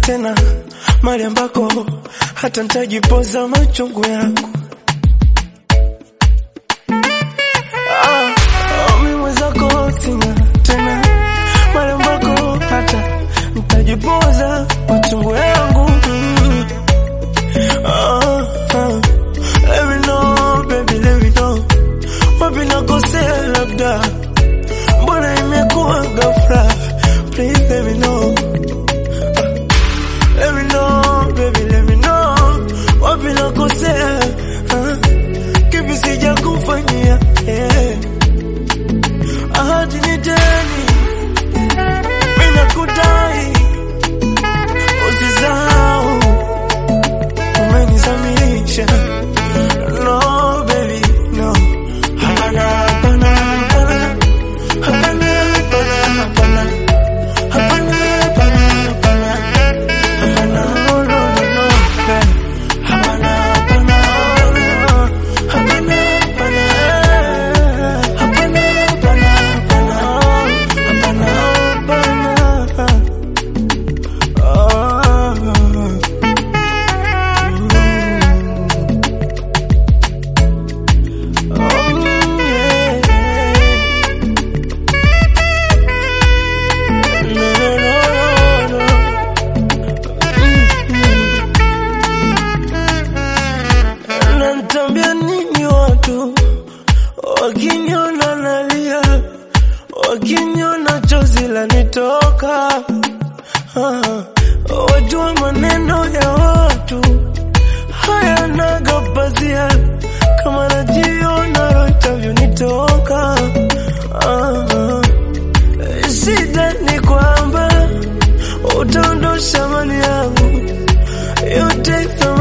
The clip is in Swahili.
tena mali ambako hata nitajipoza machungu yangu. Ah, ah, mimi mwenzako sina tena mali ambako hata nitajipoza machungu yangu. Mm. Ah, ah. Let me know, baby, let me know. Wapi nakosea labda, mbona imekuwa ghafla? Please let me know. Let me know, baby, let me know. Wapi nakosea? Ah, Kipi sija kufanyia? Yeah. Ahadi ni deni, mimi nakudai, usisahau umenizamisha. No, baby, no. Hapana, hapana, hapana. Hapana, hapana, hapana. Hapana, hapana, hapana. Hapana, no, no, no, no. Hapana, hapana, hapana. Hapana, hapana. Hapana, hapana, hapana. Hapana, hapana. Ah. Nanitambia nini watu wakiniona nalia, wakiniona chozi lanitoka. Ah, wajua maneno ya watu hayanaga pazia, kama najiona roho itavyonitoka. Ah, shida ni kwamba utaondosha mali yangu yote